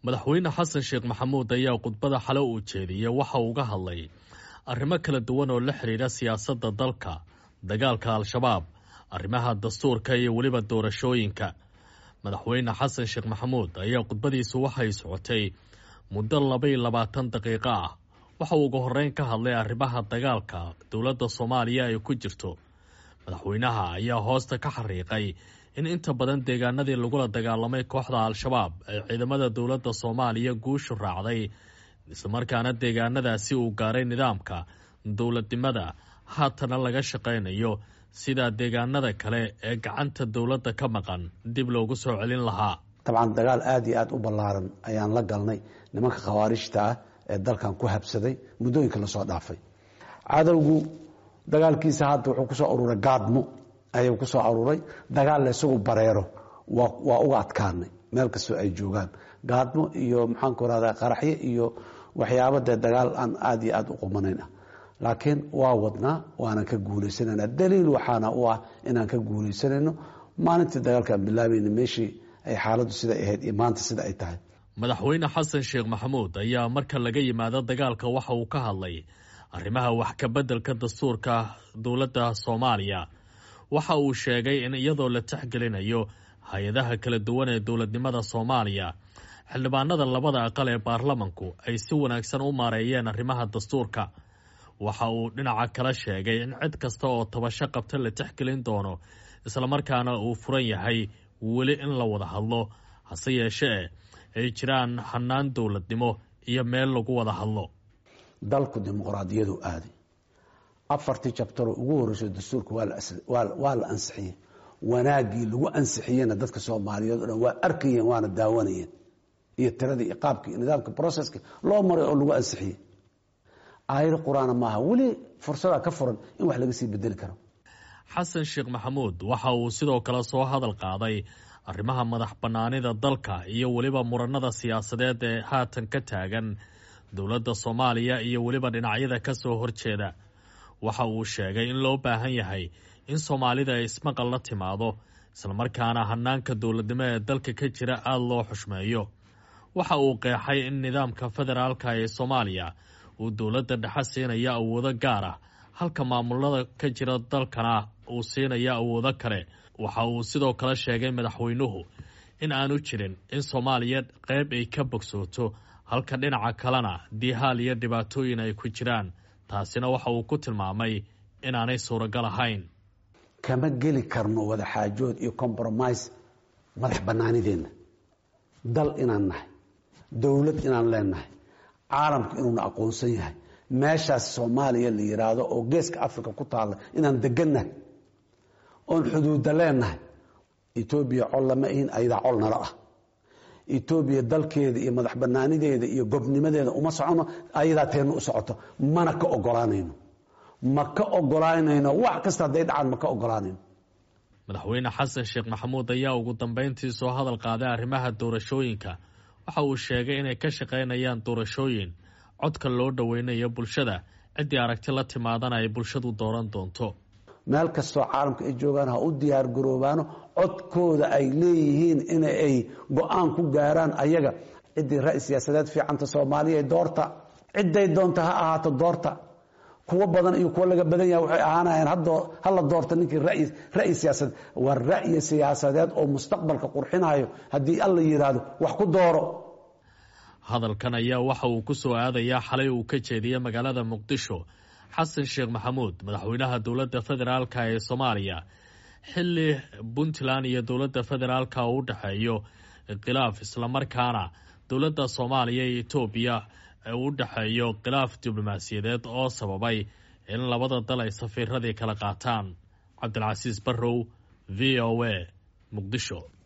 madaxweyne xasan sheekh maxamuud ayaa khudbada xale uu jeediyey waxa uu uga hadlay arrimo kala duwan oo la xidhiidha siyaasadda dalka dagaalka al-shabaab arrimaha dastuurka iyo weliba doorashooyinka madaxweyne xasan sheekh maxamuud ayaa khudbadiisu waxay socotay muddo labaiyo labaatan daqiiqo ah waxa uu ugu horreyn ka hadlay arrimaha dagaalka dowladda soomaaliya ay ku jirto madaxweynaha ayaa hoosta ka xariiqay in inta badan deegaanadii lagula dagaalamay kooxda al-shabaab ay ciidamada dowladda soomaaliya guushu raacday islamarkaana deegaanadaasi uu gaaray nidaamka dowladnimada haatana laga shaqaynayo sida deegaanada kale ee gacanta dowladda ka maqan dib loogu soo celin lahaa dabcan dagaal aada iyo aada u ballaaran ayaan la galnay nimanka khawaarijta ah ee dalkan ku habsaday muddooyinka lasoo dhaafay cadowgu dagaalkiisa hadda wuxuu kusoo aruuray gaadmo ayuu kusoo aruuray dagaal la isagu bareero waa uga adkaanay meel kastoo ay joogaan gaadmo iyo maxaanku rahda qaraxyo iyo waxyaaba dee dagaal aan aada iyo aada u qumanayn ah laakiin waa wadnaa waanan ka guuleysanayna daliil waxaana u ah inaan ka guuleysanayno maalintii dagaalkaan bilaabayna meeshii ay xaaladdu siday ahayd iyo maanta sida ay tahay madaxweyne xasan sheekh maxamuud ayaa marka laga yimaado dagaalka waxa uu ka hadlay arrimaha wax ka beddelka dastuurka dowladda soomaaliya waxa uu sheegay in iyadoo la texgelinayo hay-adaha kala duwan ee dowladnimada soomaaliya xildhibaanada labada aqal ee baarlamanku ay si wanaagsan u maareeyeen arrimaha dastuurka waxa uu dhinaca kala sheegay in cid kasta oo tabasho qabta la texgelin doono islamarkaana uu furan yahay weli in la wada hadlo hase yeeshee ay jiraan hanaan dowladnimo iyo meel lagu wada hadlo dalku dimuqraadiyadu aaday afartii jabtaroo ugu horreysay dastuurka waa la ansixiyey wanaagii lagu ansixiyena dadka soomaaliyeed o dhan waa arkayeen waana daawanayeen iyo tiradii iyo qaabkii iyo nidaamka processki loo maray oo lagu ansixiyey aayado qur-aana maaha weli fursadaa ka furan in wax laga sii bedeli karo xasan sheekh maxamuud waxa uu sidoo kale soo hadal qaaday arrimaha madax bannaanida dalka iyo weliba muranada siyaasadeed ee haatan ka taagan dowladda soomaaliya iyo weliba dhinacyada ka soo horjeeda waxa uu sheegay in loo baahan yahay in soomaalida ay ismaqal la timaado islamarkaana hanaanka dowladnimo ee dalka ka jira aada loo xushmeeyo waxa uu qeexay in nidaamka federaalka ee soomaaliya uu dowladda dhexe siinaya awoodo gaar ah halka maamulada ka jira dalkana uu siinaya awoodo kale waxa uu sidoo kale sheegay madaxweynuhu in aanu jirin in soomaaliya qeyb ay ka bogsooto halka dhinaca kalena diihaal iyo dhibaatooyin ay ku jiraan taasina waxa uu ku tilmaamay inaanay suuragal ahayn kama geli karno wadaxaajood iyo compromise madax bannaanideenna dal inaan nahay dowlad inaan leenahay caalamku inuuna aqoonsan yahay meeshaas soomaaliya la yidhaahdo oo geeska africa ku taalla inaan degannahay oon xuduudda leenahay etoobiya col lama ihin ayadaa col nala ah etoobiya dalkeeda iyo madax banaanideeda iyo gobnimadeeda uma socono ayadaa teenna u socoto mana ka ogolaanayno ma ka ogolaanayno wax kasta hadday dhacaan ma ka ogolaanayno madaxweyne xasan sheekh maxamuud ayaa ugu dambeyntii soo hadal qaaday arrimaha doorashooyinka waxa uu sheegay inay ka shaqaynayaan doorashooyin codka loo dhoweynayo bulshada ciddii aragti la timaadana ay bulshadu dooran doonto meel kastoo caalamka ay joogaan ha u diyaar garoobaano codkooda ay leeyihiin in ay go-aan ku gaaraan ayaga ciddii ra-i siyaasadeed fiicanta soomaaliya doorta cidday doonta ha ahaato doorta kuwo badan iyo kuwo laga badan yahay waxay ahaanayaan hala doorta ninkii ra'yi siyaasadeed waa ra'yi siyaasadeed oo mustaqbalka qurxinayo haddii alla yidhaahdo wax ku dooro hadalkan ayaa waxa uu ku soo aadayaa xalay uu ka jeediyey magaalada muqdisho xasan sheekh maxamuud madaxweynaha dowladda federaalka ee soomaaliya xilli puntland iyo dowladda federaalka uu u dhexeeyo khilaaf islamarkaana dowladda soomaaliya iyo etoobiya u dhexeeyo khilaaf diblomaasiyadeed oo sababay in labada dal ay safiiradii kala qaataan cabdilcasiis barrow v o a muqdisho